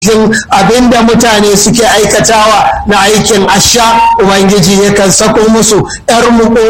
cikin abin da mutane suke aikatawa na aikin asha ubangiji yakan sako musu yar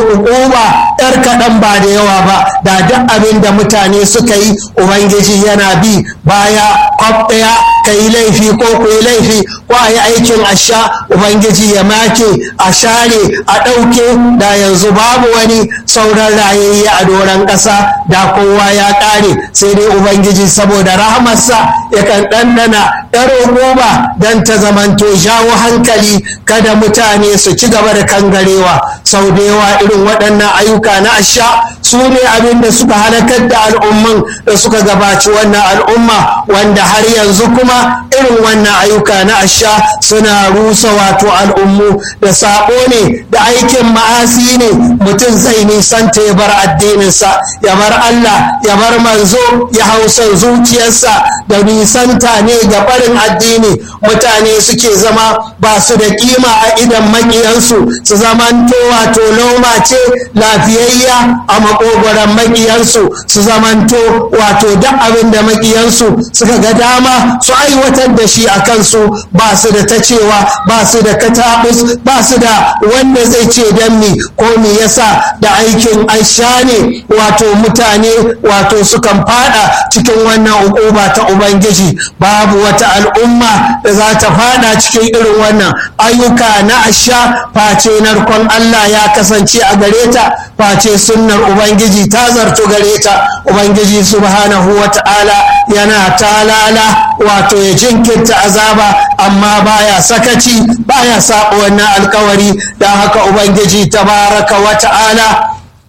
ba yar kaɗan ba da yawa ba da duk abin da mutane suka yi ubangiji yana bi baya kwaf ɗaya ka yi laifi ko ku yi laifi ko a yi aikin asha ubangiji ya make a share a ɗauke da yanzu babu wani sauran rayayye a doron ƙasa da kowa ya ƙare sai dai ubangiji saboda rahamarsa yakan ɗanɗana ɗaro goma don ta zamanto jawo hankali kada mutane su ci gaba da kangarewa sau da yawa irin waɗannan ayyuka na asha su ne abin da suka halakar da al'umman da suka gabaci wannan al'umma wanda har yanzu kuma irin wannan ayyuka na asha suna rusa wato al'ummu da sabo ne da aikin ma'asi ne mutum zai nisanta ya bar addininsa ya bar Allah ya bar manzo ya hausa zuciyarsa da nisanta ne ga barin addini mutane suke zama ba su da kima a idan makiyansu su zamanto wato noma ce lafiyayya a makogoron makiyansu su zamanto wato duk abin da makiyansu suka ga dama su aiwatar da shi a kansu ba su da ta cewa ba su da katabus ba su da wanda zai ce dan mi ko me yasa da aikin aisha ne wato mutane wato sukan fada cikin wannan ukuba ta ubangiji babu wata al'umma da za ta fada cikin irin wannan ayyuka na asha face narkon Allah ya kasance a gare ta face sunnar ubangiji ta zarto gare ta ubangiji subhanahu wa ta'ala yana talala wato ya jinkirta azaba amma baya sakaci baya saba wannan alkawari don haka ubangiji tabaraka wa ta'ala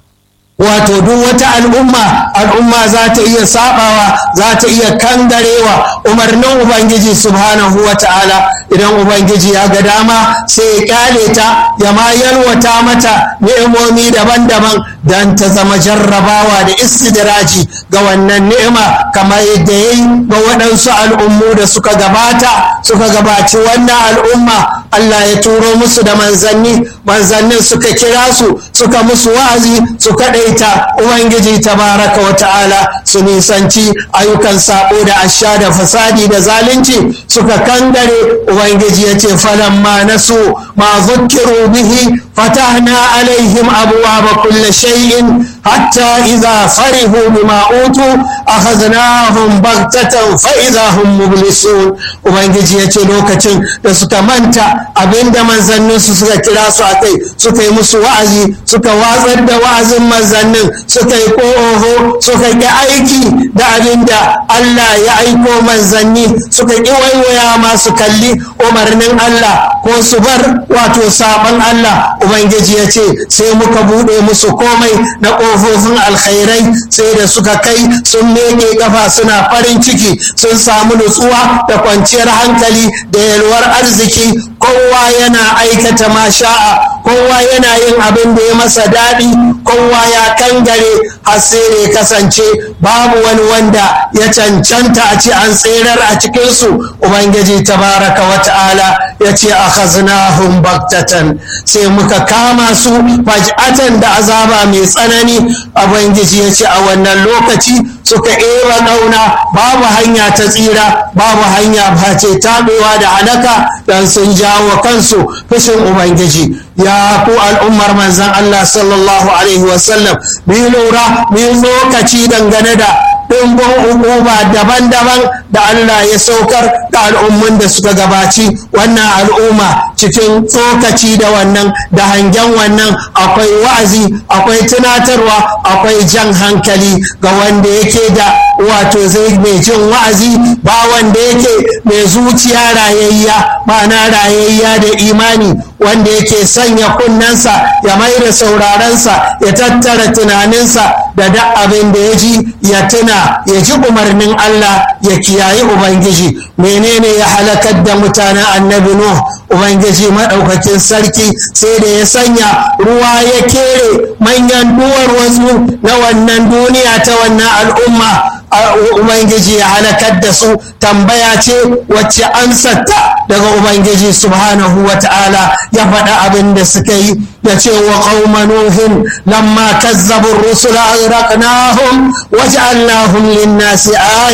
wato duk wata al'umma al'umma za ta iya sabawa za ta iya kangarewa umarnin ubangiji subhanahu wa ta'ala idan ubangiji ya ga dama sai ya kyale ta ya ma yalwata mata ni'imomi daban-daban don ta zama jarrabawa da istidraji ga wannan ni'ima kamar yadda ya yi ga waɗansu al'ummu da suka gabata suka gabaci wannan al'umma Allah ya turo musu da manzanni manzannin suka kira su suka musu wa'azi su kaɗaita ubangiji tabaraka wa ta'ala su nisanci ayyukan sabo da asha da fasadi da zalunci suka kangare ubangiji ya ce falamma nasu ma zukkiru bihi fatahna alaihim abwaaba kulli shay'in hatta idza farihu bima utu akhadnahum baghtatan fa idza hum mublisun ubangiji ya ce lokacin da suka manta abinda manzannin su suka kira su akai suka yi musu wa'azi suka watsar da wa'azin manzannin suka yi oho suka ƙi aiki da abinda Allah ya aiko manzanni suka ƙi waiwaya masu kalli umarnin Allah ko su bar wato saban Allah ubangiji ya ce sai muka buɗe musu komai na ƙofofin alkhairai sai da suka kai sun meke kafa suna farin ciki sun samu nutsuwa da kwanciyar hankali da yalwar arziki kowa yana aikata masha'a kowa yana yin abin da ya masa daɗi kowa ya kangare har sai da ya kasance babu wani wanda ya cancanta a ce an tserar a cikinsu ubangiji tabaraka wa ta'ala ya ce a khaznahum baktatan sai muka kama su faj'atan da azaba mai tsanani ubangiji ya ce a wannan lokaci suka ewa ɗauna babu hanya ta tsira babu hanya face taɓewa da halaka don sun jawo kansu fushin ubangiji ya ku al'ummar manzan Allah sallallahu alaihi wasallam mu lura mu lokaci dangane da ɗumbin hukuma daban-daban da Allah ya saukar da al'ummun da suka gabaci wannan al'umma cikin tsokaci da wannan da hangen wannan akwai wa'azi akwai tunatarwa akwai jan hankali ga wanda yake da wato zai mai jin wa'azi ba wanda yake mai zuciya rayayya ma'ana rayayya da imani wanda yake sanya kunnensa ya mai da saurarensa ya tattara tunaninsa da duk abin da ya ji ya tuna ya ji umarnin Allah ya kiyayi Ubangiji menene ya halakar da mutanen annabi Nuh Ubangiji maɗaukakin sarki sai da ya sanya ruwa ya kere manyan duwar wasu na wannan duniya ta wannan al'umma Ubangiji ya halakar da su tambaya ce wacce ansarta daga Ubangiji subhanahu wa ta'ala ya faɗa abin da suka yi ya ce wa qauma nuhin lamma kazzabu rusula aghraqnahum waj'alnahum lin-nasi aya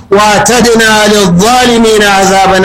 wa tadina lil zalimin azaban